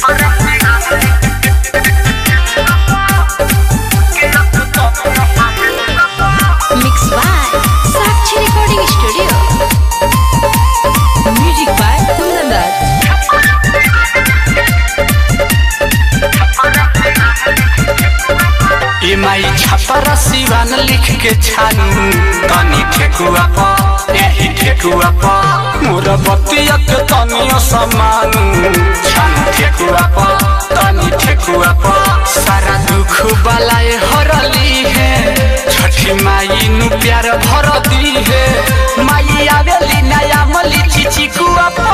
Mixed by Sakshi Recording Studio. Music by Kundan ए माई छपरा सिवान लिख के छानू तनी ठेकुआ प एही ठेकुआ प मोर बतिया के तनियो समानू छानू ठेकुआ प तनी ठेकुआ प सारा दुख बलाए हरली है छठी माई नु प्यार भर दी है माई आवेली नया मली चिची कुआ प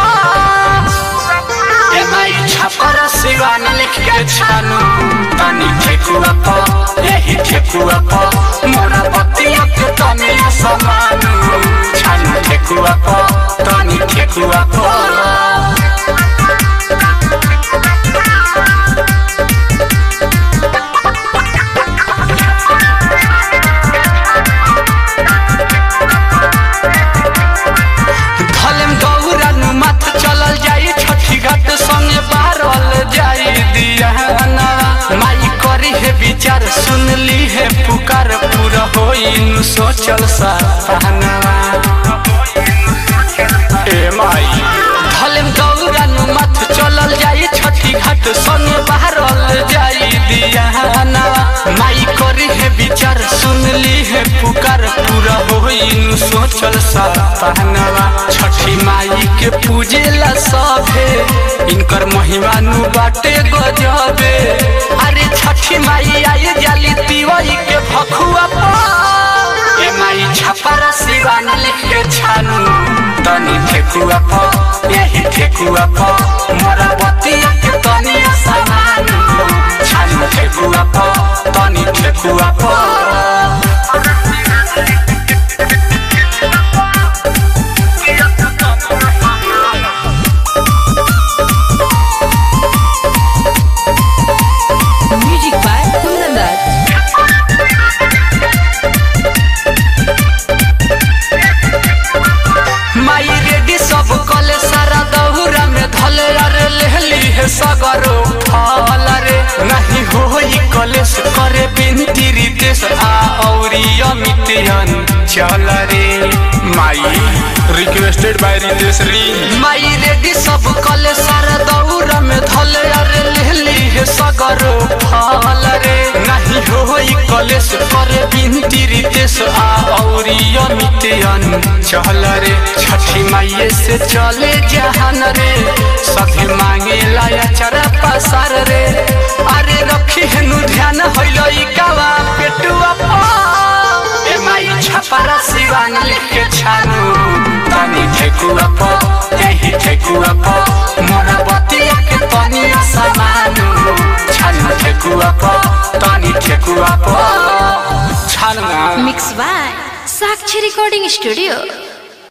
ए माई छपरा सिवान लिख के छानू तनी ठेकुआ प एही ठेकुआ प मोर बतिया के तनी समानू छानू ठेकुआ प तनी ठेकुआ प धलम गौरा नु मत चलल जाई छठी घाट संगे बारल जाई दियाना माई करी है विचार सुन ली है पुकार पूरा होई नु सोचल सपना ए माई धलम गौरा नु मत चलल जाई छठी घाट संगे बारल जाई दियाना माई करी है विचार सुन ली है पुकार पूरा होई नु सोचल सपना छठी माई के पूजेला सभे इनकर महिमा नु बाटे गजबे अरे छठी माई आई जाली तिवई के भखुआ पा ए माई छपरा सिवान लिख के छानू तनी ठेकुआ प यही ठेकुआ प मोरा बतिया के तनी समानू छानू ठेकुआ प तनी ठेकुआ प Music by Kundan माई रेडी सब कले सारा दहुरा में धले अरे लेहली है सगरो फल रे नहीं होई कलेस करे बिनती रितेश आ औरी अमितियन चल रे माई रिक्वेस्टेड बाय रितेश री माई रेडी सब कले सारा दहुरा में धले अरे लेहली है सगरो फल रे नहीं होई कलेस करे बिनती रितेश आ औरी अमितियन चल रे छठी माई से चले जहान रे सभी मांगे लाया चरा पसार रे अरे रखी हेनु ध्यान होइलो ई कावा पेटुआ पा ए माई छपरा सिवान लिख के छानू तनी ठेकुआ प यही ठेकुआ प मोरा बतिया के तनी समानू छानू ठेकुआ प तनी ठेकुआ प छानू Mixed by Sakshi Recording Studio.